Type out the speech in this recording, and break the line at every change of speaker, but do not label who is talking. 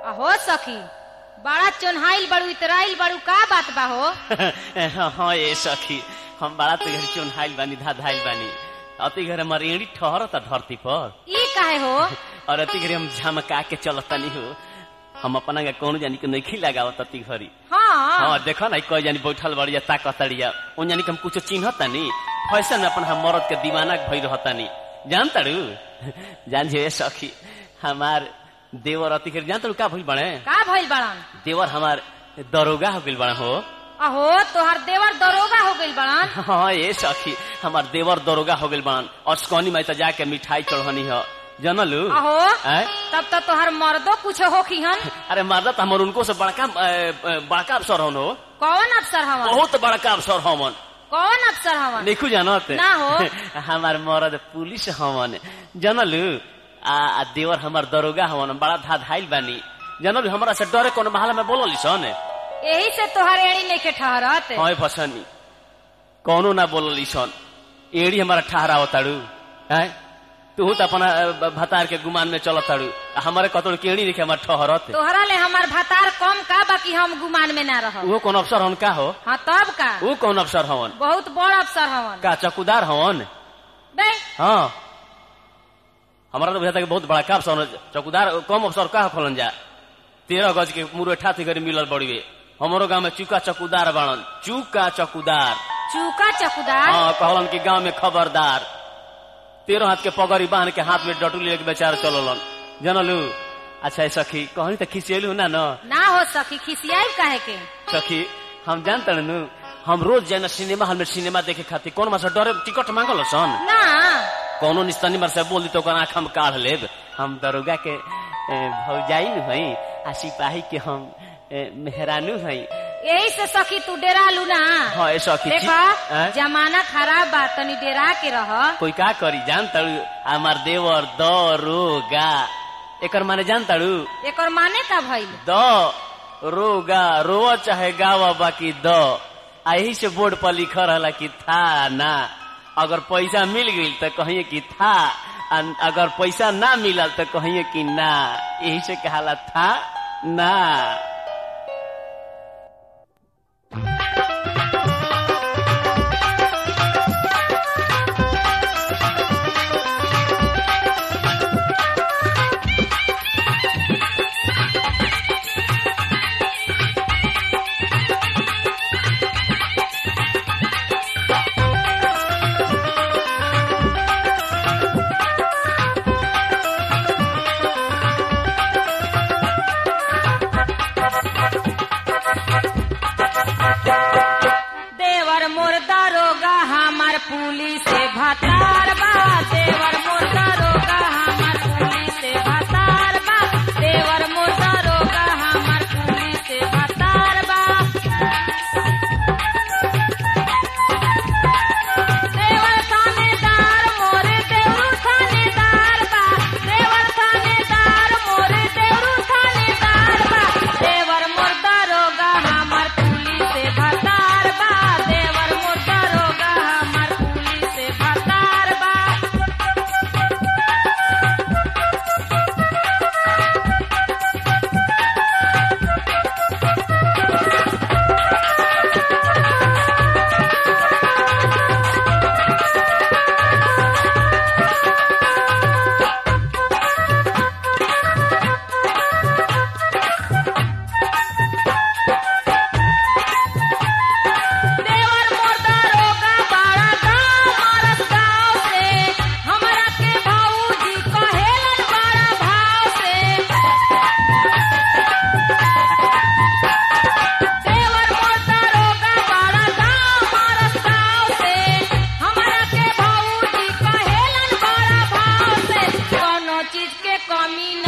अहो सखी बड़ा चोन्हाइल बड़ू इतराइल बड़ू का बात बा हो
हाँ ये सखी हम बड़ा तो घर चुनहाइल बानी धाधाइल बानी अति घर हमार एड़ी ठहरता धरती पर
ई काहे हो
और अति घरे हम झमका के चलतनी हो हम अपना के कौन जानी के नइखी लगावत अति घरी
हाँ
हाँ देखो ना कोई जानी बैठल बड़िया ताकतड़िया उन जानी के हम कुछ चिन्हतानी फैशन अपन हम मरद के दीवाना भई रहतानी जान तारू जान जे सखी हमार देवर अति घरी जान तारू का भइल बने
का भइल बड़न
देवर हमार दरोगा हो गइल बड़ा हो
अहो तोहर देवर दरोगा हो गइल बड़न
हाँ ये सखी हमार देवर दरोगा हो गइल बान और स्कौनी में तो जाके मिठाई चढ़नी है जनलू
अहो
आय?
तब तो तोहर मर्दो कुछ होखी हन
अरे मर्दा तो हमर उनको से बड़का अ, अ, बड़का अफसर हन हो
कौन अफसर हवन
बहुत बड़का अफसर हमन
कौन अफसर हवन
देखू जानत
ना हो।
हमार मर्द पुलिस हमन जनलू आ, आ देवर हमार दरोगा हमन बड़ा धाधाइल बानी जनलू हमरा से डरे कोनो महल में बोलली सन
यही से तोहर एड़ी नहीं के ठहरत
हाँ फसनी कौनो ना बोलली सन एड़ी हमारा ठहरा ताड़ू हैं तू तो अपना अ, भतार के गुमान में चल ताड़ू आ हमारे कतोड़ केड़ी देखे हमार ठहरत
तोहरा ले हमार भतार कम का बाकी हम गुमान में ना रह
वो कौन अफसर हन का हो
हाँ तब का
वो कौन अफसर हवन
बहुत बड़ अफसर हवन
का चौकीदार हवन
बे
हाँ हमारा तो बुझाता कि बहुत बड़ा का अफसर हवन। चौकीदार कम अफसर का खोलन जा तेरह गज के मुरेठा थी गरी मिलल बड़ीवे हमारो गांव में चूका चौकीदार बाणन चूका चौकीदार
चूका चकुदार
हाँ कहलन कि गांव में खबरदार तेरह हाथ के पगड़ी बांध के हाथ में डटू लेके बेचारा चललन जनलू अच्छा ये सखी कहनी तो खिसियलू ना न
ना हो सकी खिसियाई काहे के
सखी हम जानते नु हम रोज जाना सिनेमा हॉल में सिनेमा देखे खातिर कौन मासा डरे टिकट मांगल सन
ना
कौनो निस्तनी मार से बोल दी तो ओकर आँख हम काढ़ लेब हम दरोगा के ए, भौजाई नु हई आ सिपाही के हम ए, मेहरानू हई
यही से सखी तू डेरा लू ना
हाँ ये सखी
देखा
हैं?
जमाना खराब बा तनी डेरा के रह
कोई का करी जान तड़ू हमार देवर दरोगा एकर माने जान तड़ू
एकर माने का भइल
द रोगा रोआ चाहे गावा बाकी द आ यही से बोर्ड पर लिखल रहला कि था ना अगर पैसा मिल गई तो कहिए कि था आ अगर पैसा ना मिलल तो कहिए कि ना यही से कहाला था ना
देवर मोर दरोगा हमार पुलिस से भतार बा देवर मोर दरोगा हमार पुलिस से भतार बा देवर मोर दरोगा हमार पुलिस से भतार बा देवर थानेदार मोरे देवरू थानेदार बा देवर थानेदार मोरे देवरू थानेदार बा देवर मोर दरोगा हमार पुलिस से भतार बा देवर मोर दरोगा हमार पुलिस से भतार बा देवर मोर दरोगा बड़ा गाँव मारस गाँव से हमरा के भाऊजी कहेलन बड़ा भाव से देवर मोर दरोगा बड़ा गाँव मारस गाँव से हमरा के भाऊजी कहेलन बड़ा भाव से कोनो चीज के कमी